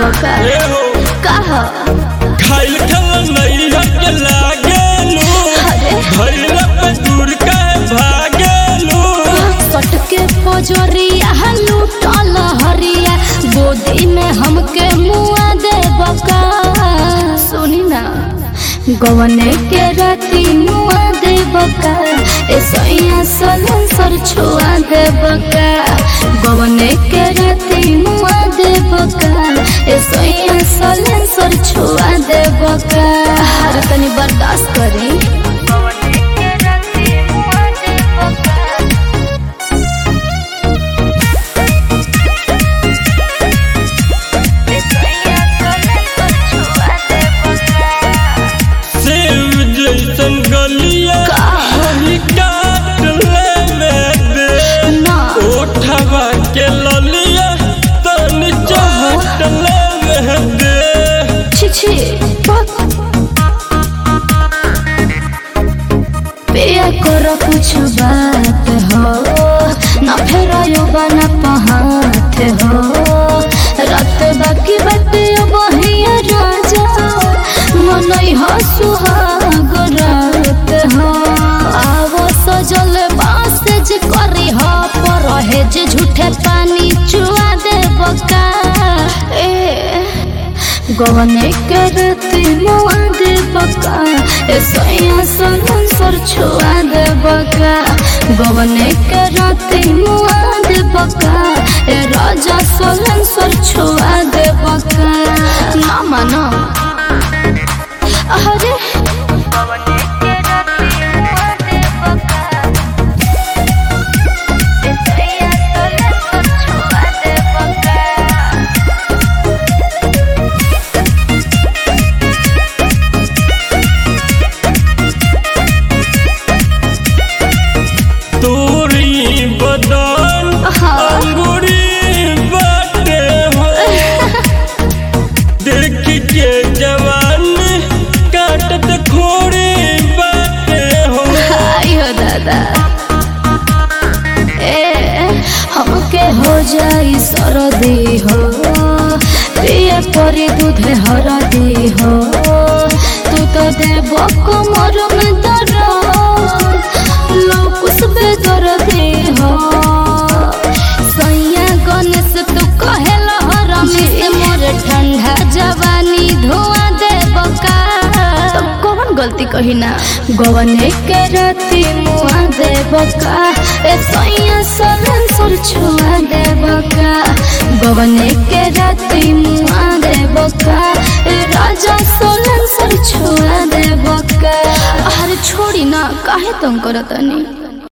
का ए हो कह खाइल खल नहीं हट लागेलू अरे भइल पे दूर का भागेलू सटके पजरिया लूटल हरिया गोदी में हमके मुआ दे बका सुनी ना गवने के राती मुआ दे बका ए सैया सलन सर छुआ दे बका गवने के राती मुआ दे बका ए सैया सलन सर छुआ दे बका हर तनी बर्दाश्त करी सेव जैसन गलिया हरी काट ले दे ना ओठवा के ललिया तनी चाट ले दे छी छी बक पिया कर कुछ बात हो न फेरायो बना पहात हो रात बाकी बात बहिया राजा मनई हो सुहाग रात हो आवो सजल बास जे करी हो पर है जे झूठे पानी चुआ दे बका ए गवने करती मुआ दे बका ए सैया सनन सर छुआ दे बका गवने करती मुआ दे बका ए राजा सलन सर छुआ दे बका ना मानो अरे तोरी बदन हाँ। अंगूरी बाटे हो देख के जवान काटत खोरी बाटे हो आयो दादा ए हमके हो जाई सरदी हो पिए परी दूधे हरदी हो तू तो देव कमर में दर्द लोकुस बेदर्दी हो सैया गणेश तू कहेला हरमी से मोर ठंडा जवानी धुआं दे बका तो कौन गलती कही ना गवने के राती मुआ दे बका ए सैया सलन सर छुआ दे बका गवने के राती मुआ दे बका ए राजा सलन सर छुआ दे बका अरे छोड़ी ना काहे तुम करतनी